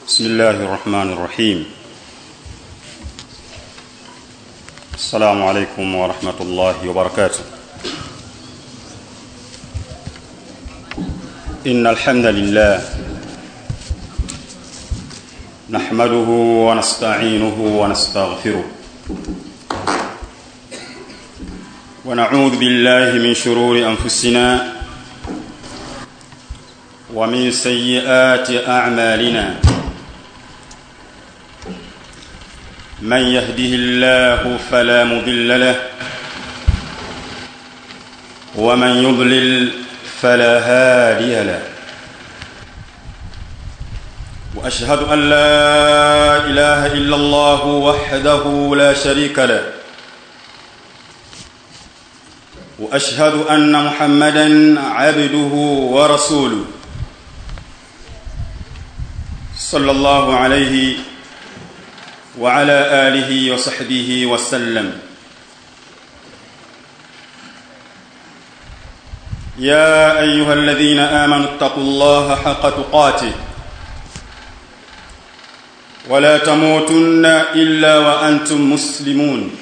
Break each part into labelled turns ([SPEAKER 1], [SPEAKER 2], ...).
[SPEAKER 1] بسم الله الرحمن الرحيم السلام عليكم ورحمة الله وبركاته إن الحمد لله نحمده ونستعينه ونستغفره ونعوذ بالله من شرور أنفسنا ومن سيئات أعمالنا من يهده الله فلا مضل له ومن يضلل فلا هادي له واشهد ان لا اله الا الله وحده لا شريك له واشهد ان محمدا عبده ورسوله صلى الله عليه وعلى اله وصحبه وسلم يا ايها الذين امنوا اتقوا الله حق تقاته ولا تموتن الا وانتم مسلمون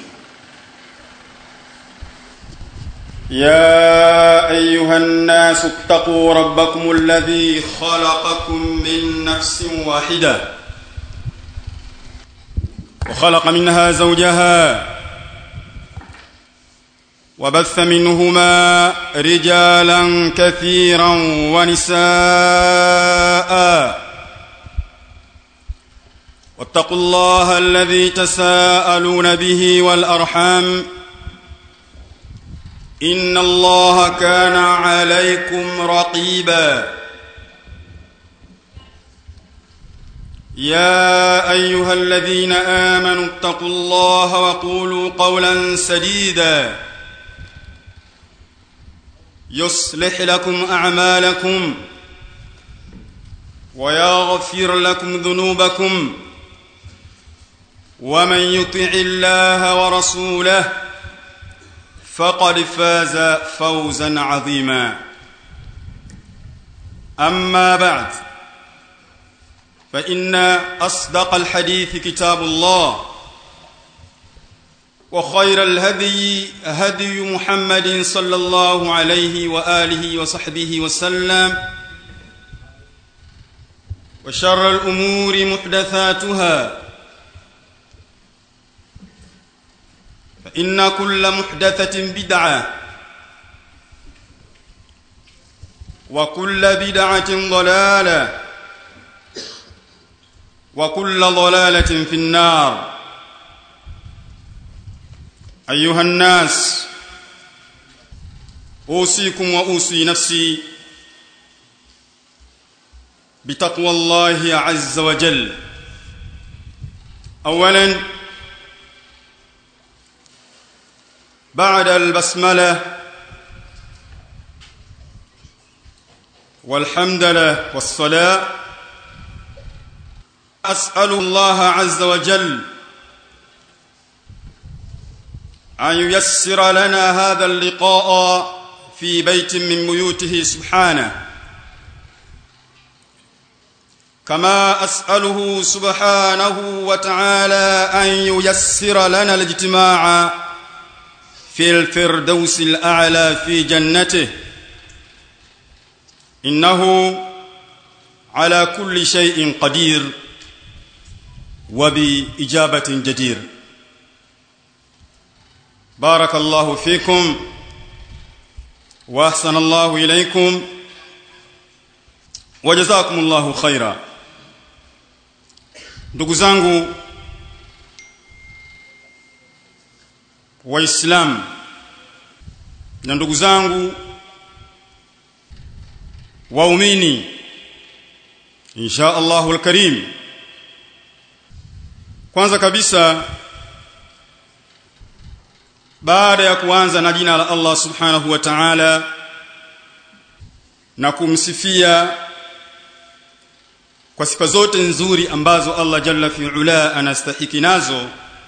[SPEAKER 1] يا ايها الناس اتقوا ربكم الذي خلقكم من نفس واحده وخلق منها زوجها وبث منهما رجالا كثيرا ونساء واتقوا الله الذي تساءلون به والارحام ان الله كان عليكم رقيبا يا ايها الذين امنوا اتقوا الله وقولوا قولا سديدا يصلح لكم اعمالكم ويغفر لكم ذنوبكم ومن يطع الله ورسوله فقد فاز فوزا عظيما اما بعد فان اصدق الحديث كتاب الله وخير الهدي هدي محمد صلى الله عليه واله وصحبه وسلم وشر الامور محدثاتها فان كل محدثه بدعه وكل بدعه ضلاله وكل ضلاله في النار ايها الناس اوصيكم واوصي نفسي بتقوى الله عز وجل اولا بعد البسمله والحمد لله والصلاه اسال الله عز وجل ان ييسر لنا هذا اللقاء في بيت من بيوته سبحانه كما اساله سبحانه وتعالى ان ييسر لنا الاجتماع في الفردوس الاعلى في جنته انه على كل شيء قدير وباجابه جدير بارك الله فيكم واحسن الله اليكم وجزاكم الله خيرا ndugu zangu waislamu na ndugu zangu waumini insha Allahu alkarim kwanza kabisa baada ya kuanza na jina la Allah subhanahu wa ta'ala na kumsifia kwa sifa zote nzuri ambazo Allah jalla fi ula anastahiki nazo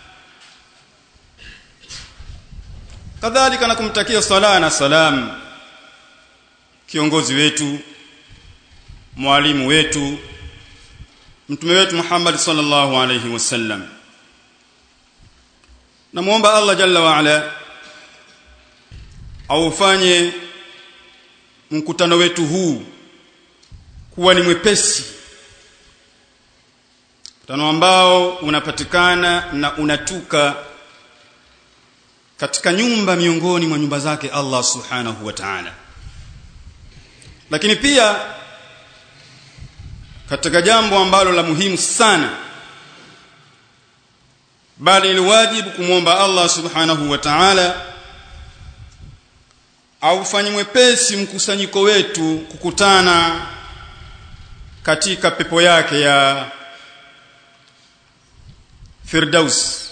[SPEAKER 1] kadhalika na kumtakia sala na salam kiongozi wetu mwalimu wetu mtume wetu Muhammad sallallahu alayhi wasallam namuomba Allah jalla wa ala aufanye mkutano wetu huu kuwa ni mwepesi mkutano ambao unapatikana na unatuka katika nyumba miongoni mwa nyumba zake Allah subhanahu wa ta'ala lakini pia katika jambo ambalo la muhimu sana bali ni wajibu kumwomba Allah subhanahu wa ta'ala aufanye mwepesi mkusanyiko wetu kukutana katika pepo yake ya Firdaus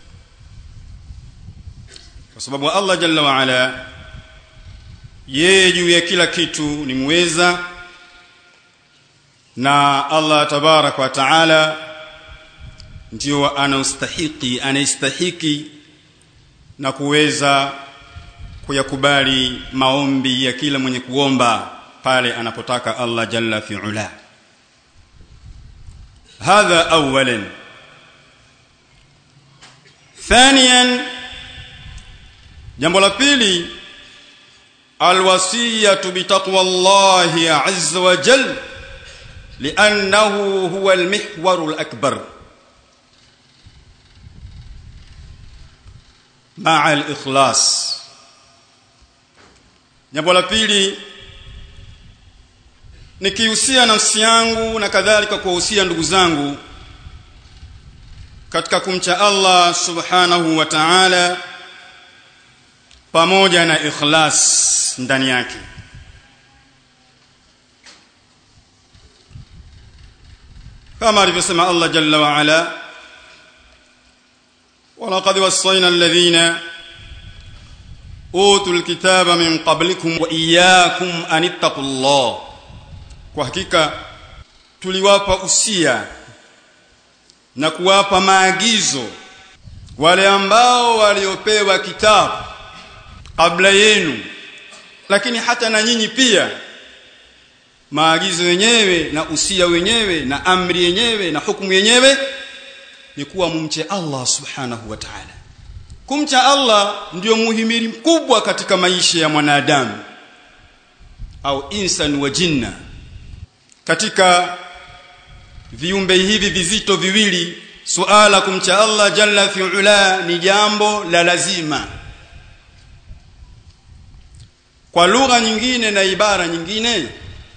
[SPEAKER 1] kwa sababu Allah jalla wa ala yeye juu ya kila kitu ni muweza na Allah tabarak wa taala ndio anaustahiki anaistahiki na kuweza kuyakubali maombi ya kila mwenye kuomba pale anapotaka Allah jalla fi ula hadha awalan thaniyan jambo la pili alwasiyatu bitaqwa Allah azza wa jalla لأنه هو المحور الأكبر مع الإخلاص jambo la pili nikihusia nafsi yangu na kadhalika kuwahusia ndugu zangu katika kumcha Allah subhanahu wa ta'ala pamoja na ikhlas ndani yake kama alivyosema Allah jalla wa ala walaqad wassayna alladhina utul kitaba min qablikum wa iyyakum an ittaqullah kwa hakika tuliwapa usia na kuwapa maagizo wale ambao waliopewa kitabu kabla yenu lakini hata na nyinyi pia maagizo yenyewe na usia wenyewe na amri yenyewe na hukumu yenyewe ni kuwa mumche Allah subhanahu wa ta'ala kumcha Allah ndio muhimili mkubwa katika maisha ya mwanadamu au insan wa jinna katika viumbe hivi vizito viwili suala kumcha Allah jalla fi ula ni jambo la lazima kwa lugha nyingine na ibara nyingine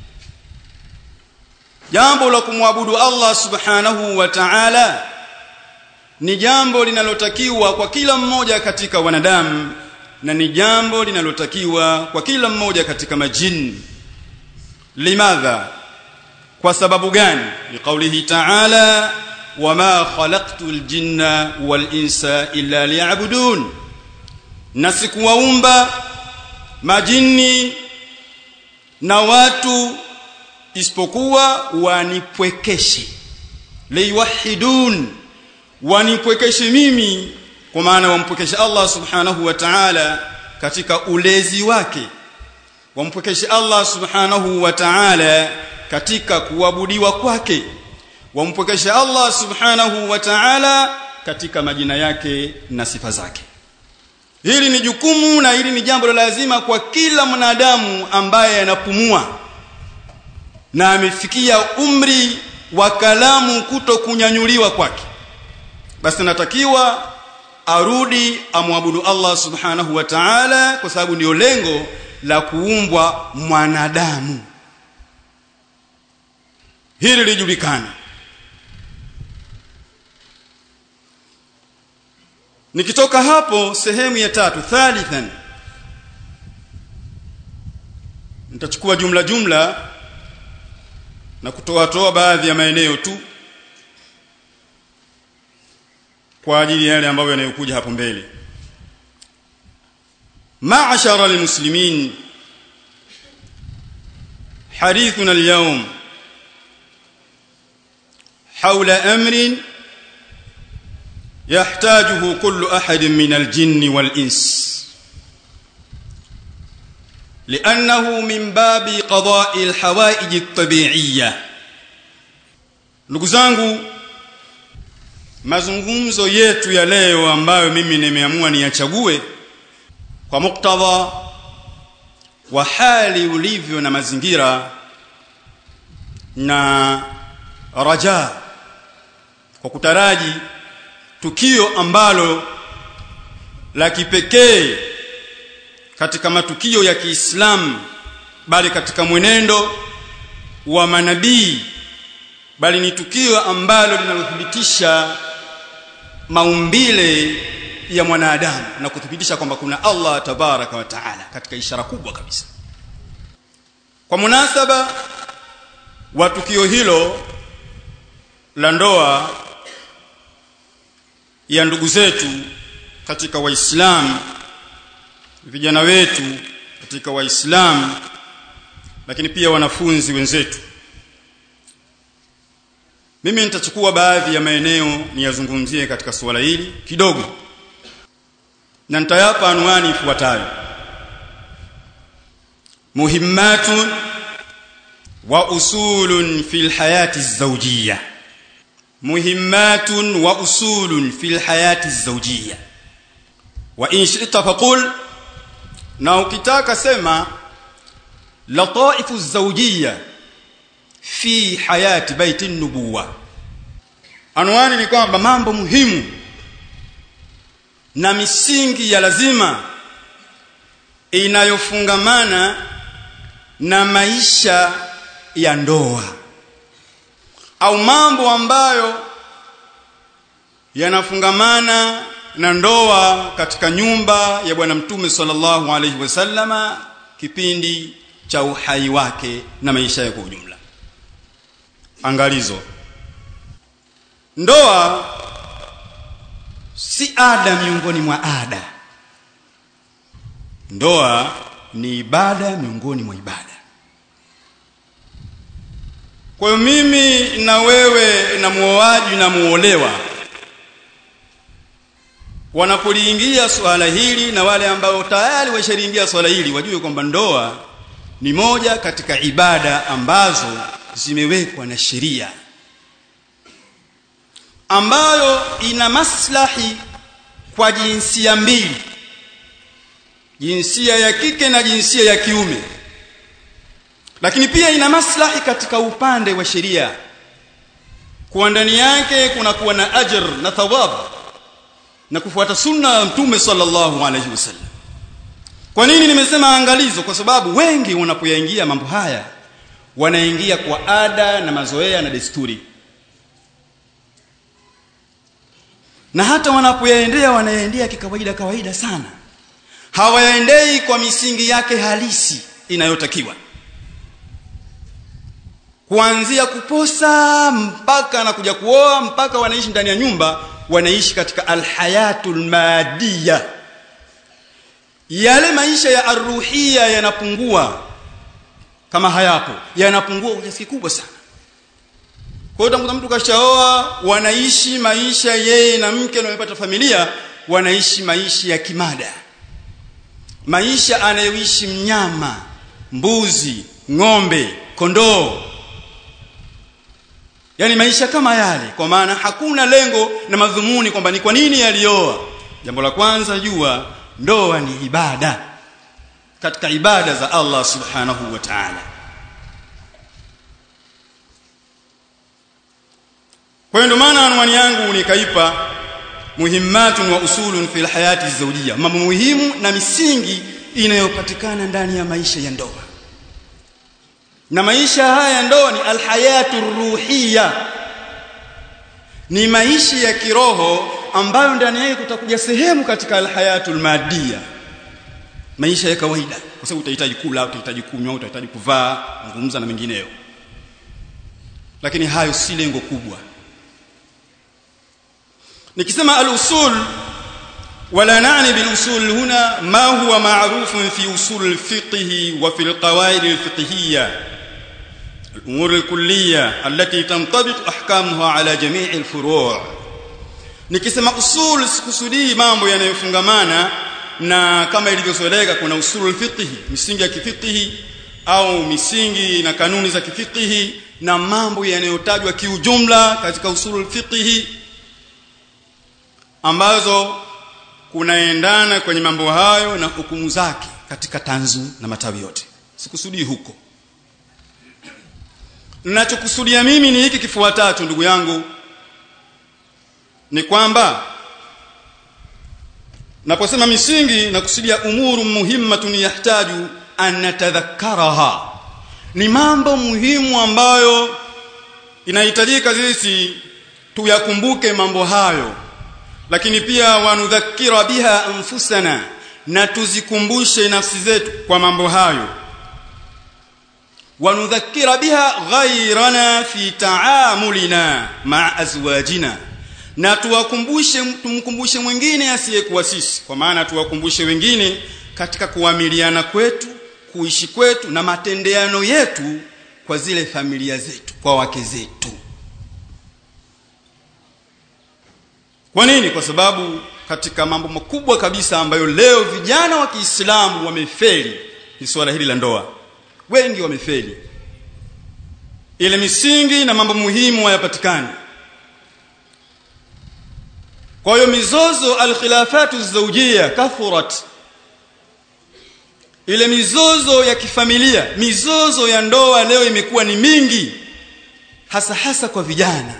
[SPEAKER 1] jambo la kumwabudu Allah subhanahu wa ta'ala ni jambo linalotakiwa kwa kila mmoja katika wanadamu na ni jambo linalotakiwa kwa kila mmoja katika majini limadha kwa sababu gani liqaulihi ta'ala wama khalaqtul jinna wal insa illa liya'budun na sikuwaumba majini na watu isipokuwa wanipwekeshe liwahidun wanipwekeshe mimi kwa maana wampwekeshe Allah subhanahu wa ta'ala katika ulezi wake wampwekeshe Allah subhanahu wa ta'ala katika kuabudiwa kwake wampwekeshe Allah subhanahu wa ta'ala katika majina yake na sifa zake hili ni jukumu na hili ni jambo la lazima kwa kila mwanadamu ambaye anapumua na amefikia umri wa kalamu kuto kunyanyuliwa kwake basi natakiwa arudi amwabudu Allah subhanahu wa ta'ala kwa sababu ndio lengo la kuumbwa mwanadamu hili lijulikana nikitoka hapo sehemu ya tatu thalithan nitachukua jumla jumla na kutoa toa baadhi ya maeneo tu kwa ajili ya yale ambayo yanayokuja hapo mbele ma'ashara almuslimin حديثنا اليوم حول امر يحتاجه كل احد من الجن والانس لانه من باب قضاء الحوائج الطبيعيه ndugu zangu mazungumzo yetu ya leo ambayo mimi nimeamua niyachague kwa muktadha wa hali ulivyo na mazingira na raja kwa kutaraji tukio ambalo la kipekee katika matukio ya Kiislamu bali katika mwenendo wa manabii bali ni tukio ambalo linalothibitisha maumbile ya mwanadamu na kuthibitisha kwamba kuna Allah tabaraka wa taala katika ishara kubwa kabisa kwa munasaba wa tukio hilo la ndoa ya ndugu zetu katika waislamu vijana wetu katika waislamu lakini pia wanafunzi wenzetu mimi nitachukua baadhi ya maeneo niyazungumzie katika suala hili kidogo na nitayapa anwani ifuatayo muhimmatun wa usulun fil hayati zawjiyya muhimmatun wa usulun fil hayati zawjiyya wa in shi'ta faqul na ukitaka sema lataifu zawjiyya fi hayati baiti nubuwa anwani ni kwamba mambo muhimu na misingi ya lazima inayofungamana na maisha ya ndoa au mambo ambayo yanafungamana na ndoa katika nyumba ya bwana mtume sallallahu alaihi wasallama kipindi cha uhai wake na maisha yake kwa ujumla angalizo ndoa si ada miongoni mwa ada ndoa ni ibada miongoni mwa ibada kwa hiyo mimi na wewe na muoaji na muolewa wanapoliingia swala hili na wale ambao tayari washaliingia swala hili wajue kwamba ndoa ni moja katika ibada ambazo zimewekwa na sheria ambayo ina maslahi kwa jinsia mbili jinsia ya kike na jinsia ya kiume lakini pia ina maslahi katika upande wa sheria kwa ndani yake kuna kuwa na ajr na thawab na kufuata sunna ya mtume sallallahu alaihi wasallam kwa nini nimesema angalizo kwa sababu wengi wanapoyaingia mambo haya wanaingia kwa ada na mazoea na desturi na hata wanapoyaendea wanayaendea kikawaida kawaida sana hawayaendei kwa misingi yake halisi inayotakiwa kuanzia kuposa mpaka na kuja kuoa mpaka wanaishi ndani ya nyumba wanaishi katika alhayatul madiya yale maisha ya arruhia yanapungua kama hayapo yanapungua kwa kiasi kikubwa sana kwa hiyo utakuta mtu kashaoa wanaishi maisha yeye na mke na wamepata familia wanaishi maisha ya kimada maisha anayoishi mnyama mbuzi ng'ombe kondoo yani maisha kama yale kwa maana hakuna lengo na madhumuni kwamba ni kwa nini alioa jambo la kwanza jua ndoa ni ibada katika ibada za Allah subhanahu wa ta'ala kwa hiyo ndio maana anwani yangu nikaipa muhimmatun wa usulun fil hayati zawjiyya mambo muhimu na misingi inayopatikana ndani ya maisha ya ndoa na maisha haya ya ndoa ni alhayatu ruhiyya ni maisha ya kiroho ambayo ndani yake kutakuja sehemu katika alhayatul madiyya maisha ya kawaida kwa sababu utahitaji kula utahitaji kunywa utahitaji kuvaa kuzungumza na mengineyo lakini hayo si lengo kubwa nikisema al-usul wala nani bil-usul huna ma huwa ma'ruf fi usul al-fiqh wa fi al-qawaid al-fiqhiyya الأمور الكلية التي تنطبق أحكامها على جميع الفروع nikisema usul sikusudii mambo yanayofungamana na kama ilivyozoeleka kuna usulul fiqh misingi ya kifiqhi au misingi na kanuni za kifiqhi na mambo yanayotajwa kiujumla katika usulul fiqhi ambazo kunaendana kwenye mambo hayo na hukumu zake katika tanzu na matawi yote sikusudii huko ninachokusudia mimi ni hiki kifuatacho ndugu yangu ni kwamba naposema misingi na kusudia umuru muhimmatun yahtaju an natadhakkaraha ni mambo muhimu ambayo inahitajika sisi tuyakumbuke mambo hayo lakini pia wanudhakira biha anfusana na tuzikumbushe nafsi zetu kwa mambo hayo wanudhakira biha ghairana fi taamulina maa azwajina na tuwakumbushe tumkumbushe mwingine asiyekuwa sisi kwa maana tuwakumbushe wengine katika kuamiliana kwetu kuishi kwetu na matendeano yetu kwa zile familia zetu kwa wake zetu kwa nini kwa sababu katika mambo makubwa kabisa ambayo leo vijana wa Kiislamu wamefeli ni swala hili la ndoa wengi wamefeli ile misingi na mambo muhimu hayapatikani kwa hiyo mizozo alkhilafatu zawjia kathurat ile mizozo ya kifamilia mizozo ya ndoa leo imekuwa ni mingi hasa hasa kwa vijana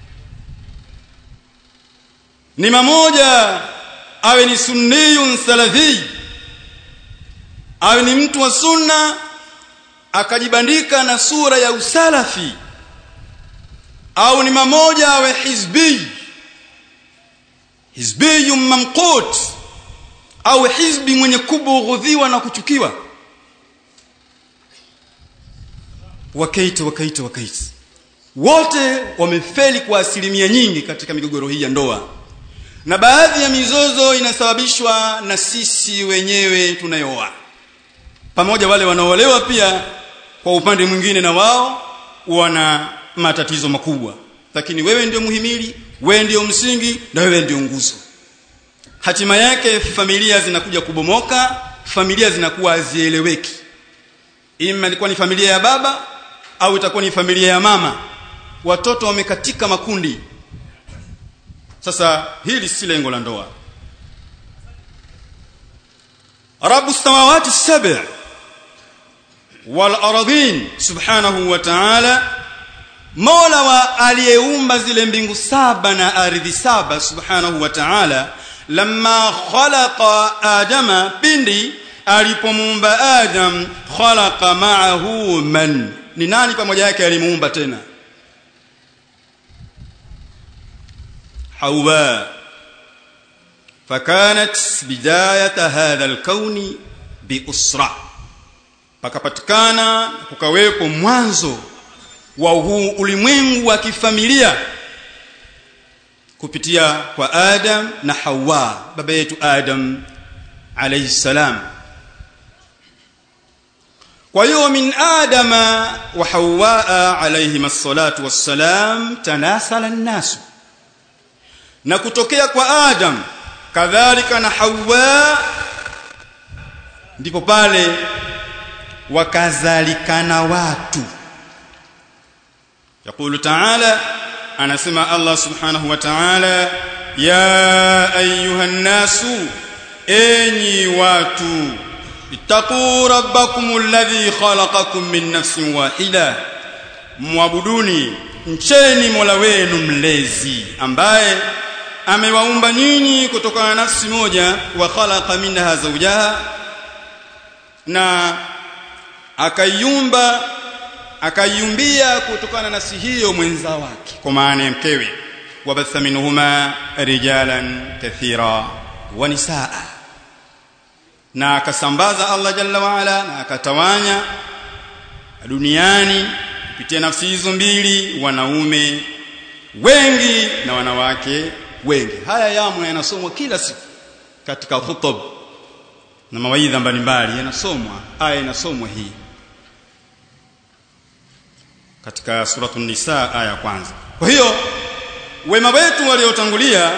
[SPEAKER 1] ni mamoja awe ni sunniyun salafi awe ni mtu wa sunna akajibandika na sura ya usalafi au ni mamoja awe hizbi hizbiyun mamqut au hizbi mwenye kubughudhiwa na kuchukiwa wakaita wakaita wakaita wote wamefeli kwa asilimia nyingi katika migogoro hii ya ndoa na baadhi ya mizozo inasababishwa na sisi wenyewe tunayooa pamoja wale wanaolewa pia kwa upande mwingine na wao wana matatizo makubwa lakini wewe ndio muhimili wewe ndio msingi na wewe ndio nguzo hatima yake familia zinakuja kubomoka familia zinakuwa hazieleweki ima ilikuwa ni familia ya baba au itakuwa ni familia ya mama watoto wamekatika makundi sasa hili si lengo la ndoa rabu samawati sab' wal ardhin subhanahu wa ta'ala mola wa aliyeumba zile mbingu saba na ardhi saba subhanahu wa ta'ala lamma khalaqa adama pindi alipomuumba adam khalaqa ma'ahu man ni nani pamoja yake alimuumba tena حواء فكانت بداية هذا الكون بأسرة pakapatikana kukawepo mwanzo wa huu ulimwengu wa kifamilia kupitia kwa Adam na Hawa baba yetu Adam alayhi salam kwa hiyo min adama wa Hawa alayhi as-salatu was-salam tanasala an-nasu na kutokea kwa Adam kadhalika na Hawa ndipo pale wakazalikana watu يقول تعالى anasema Allah subhanahu wa ta'ala ya ayuha nasu enyi watu ittaqu rabbakum alladhi khalaqakum min nafsin wahida muabuduni mcheni Mola wenu mlezi ambaye amewaumba nyinyi kutokana na nafsi moja wa khalaqa minha zawjaha na akaiumba akaiumbia kutokana na nafsi hiyo mwenza wake kwa maana ya mkewe wabatha minhuma rijalan kathira wa nisaa na akasambaza Allah jalla wa ala na akatawanya duniani kupitia nafsi hizo mbili wanaume wengi na wanawake wengi haya yamo yanasomwa kila siku katika khutub na mawaidha mbalimbali yanasomwa aya inasomwa hii katika suratul nisa aya kwanza kwa hiyo wema wetu waliotangulia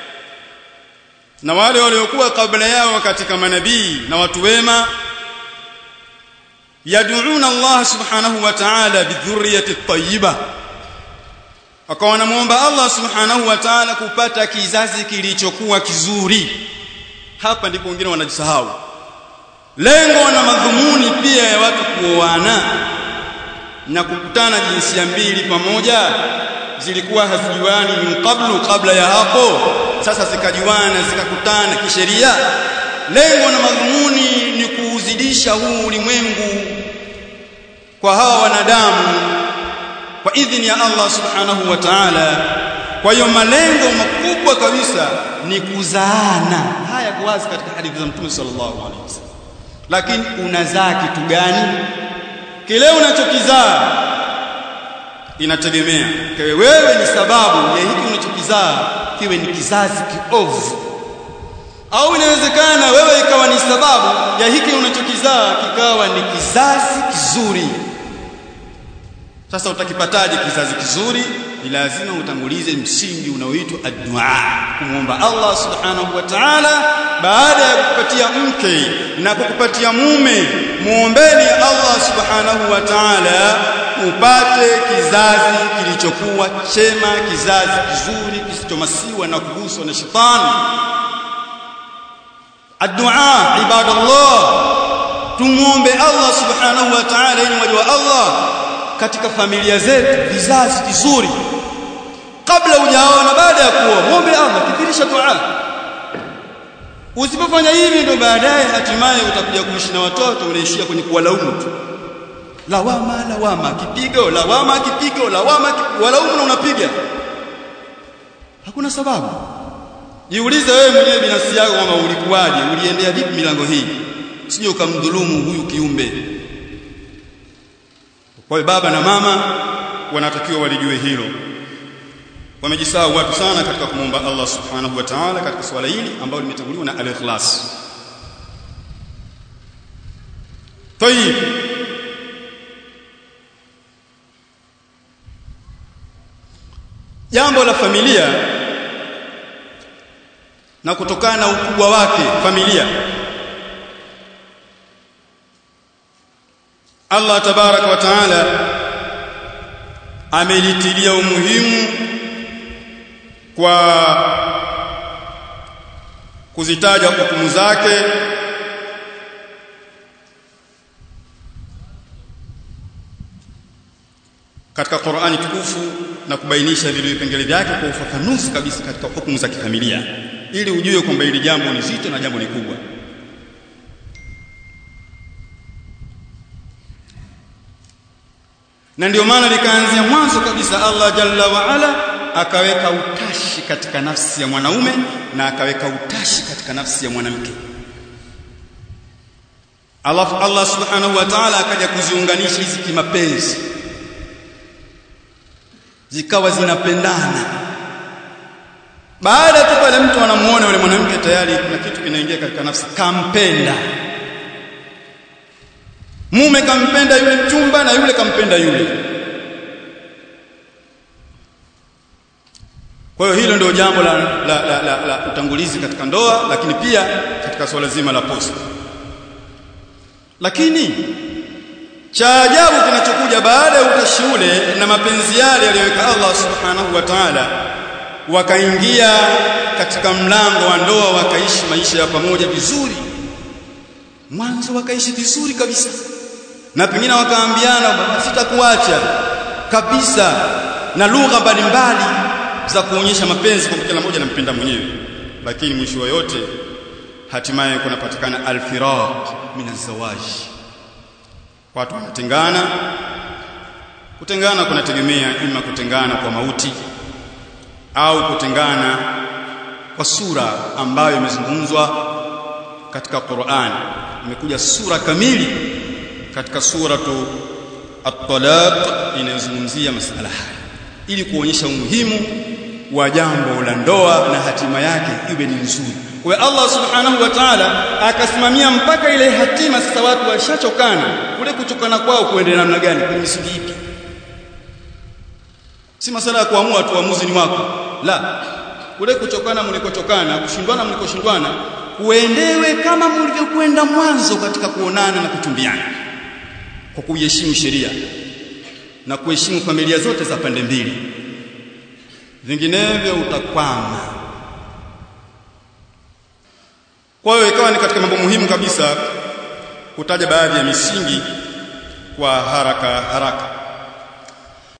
[SPEAKER 1] na wale waliokuwa kabla yao katika manabii na watu wema yad'una Allah subhanahu wa ta'ala bidhurriyyati tayyiba wakawa wanamuomba Allah subhanahu wa ta'ala kupata kizazi kilichokuwa kizuri hapa ndipo wengine wanajisahau lengo na madhumuni pia ya watu kuoana na kukutana jinsia mbili pamoja zilikuwa hazijuani min qablu kabla ya hapo sasa zikajuana zikakutana kisheria lengo na madhumuni ni kuuzidisha huu ulimwengu kwa hawa wanadamu kwa idhini ya Allah subhanahu wa ta'ala kwa hiyo malengo makubwa kabisa ni kuzaana haya kwa wazi katika hadithi za Mtume sallallahu alaihi wasallam lakini unazaa kitu gani kile unachokizaa inategemea kwa wewe ni sababu ya hiki unachokizaa kiwe ni kizazi kiovu au inawezekana wewe ikawa ni sababu ya hiki unachokizaa kikawa ni kizazi kizuri sasa utakipataje kizazi kizuri ni lazima utangulize msingi unaoitwa addu'a kumwomba Allah subhanahu wa ta'ala baada ya kukupatia mke na kukupatia mume muombeni Allah subhanahu wa ta'ala upate kizazi kilichokuwa chema kizazi kizuri kisichomasiwa na kuguswa na shetani addu'a ibadallah tumuombe Allah subhanahu wa ta'ala ili wajua Allah katika familia zetu vizazi vizuri kabla hujaona baada ya kuoa muombe Allah kithirisha dua usipofanya hivi ndo baadaye hatimaye utakuja kuishi na watoto unaishia kwenye kuwalaumu tu lawama lawama kipigo lawama kipigo lawama walaumu na unapiga hakuna sababu jiulize wewe mwenyewe binafsi yako kwamba ulikuwaje uliendea vipi milango hii sije ukamdhulumu huyu kiumbe kwa hiyo baba na mama wanatakiwa walijue hilo wamejisahau watu sana katika kumwomba Allah subhanahu wa ta'ala katika swala hili ambalo limetanguliwa na al-ikhlas tayib jambo la familia na kutokana na ukubwa wake familia Allah tabaraka wa taala amelitilia umuhimu kwa kuzitaja hukumu zake katika Qur'ani tukufu na kubainisha vile vipengele vyake kwa ufafanuzi kabisa katika hukumu za kifamilia ili ujue kwamba hili jambo ni zito na jambo ni kubwa na ndio maana likaanzia mwanzo kabisa Allah jalla wa ala akaweka utashi katika nafsi ya mwanaume na akaweka utashi katika nafsi ya mwanamke alafu Allah subhanahu wa ta'ala akaja kuziunganisha hizi kimapenzi zikawa zinapendana baada tu pale mtu anamuona yule mwanamke tayari kuna kitu kinaingia katika nafsi kampenda mume kampenda yule mchumba na yule kampenda yule kwa hiyo hilo ndio jambo la, la, la, la, la utangulizi katika ndoa lakini pia katika swala zima la posta lakini cha ajabu kinachokuja baada ya utashi ule na mapenzi yale aliyoweka Allah subhanahu wa ta'ala wakaingia katika mlango wa ndoa wakaishi maisha ya pamoja vizuri mwanzo wakaishi vizuri kabisa na pengine wakaambiana sitakuacha kabisa na lugha mbalimbali za kuonyesha mapenzi kwa kila mmoja anampenda mwenyewe lakini mwisho wa yote hatimaye kunapatikana alfiraq min azwaj watu wanatengana kutengana kunategemea ima kutengana kwa mauti au kutengana kwa sura ambayo imezungumzwa katika Qur'an imekuja sura kamili katika suratu at-talaq inayozungumzia masala haya ili kuonyesha umuhimu wa jambo la ndoa na hatima yake iwe ni nzuri kwa hiyo Allah subhanahu wa ta'ala akasimamia mpaka ile hatima sasa watu washachokana kule kuchokana kwao kuendelea namna gani kwenye misingi ipi si masala ya kuamua tu uamuzi ni wako la kule kuchokana mlikochokana kushindwana mlikoshindwana kuendewe kama mlivyokwenda mwanzo katika kuonana na kutumbiana kwa kuiheshimu sheria na kuheshimu familia zote za pande mbili vinginevyo utakwama kwa hiyo ikawa ni katika mambo muhimu kabisa kutaja baadhi ya misingi kwa haraka haraka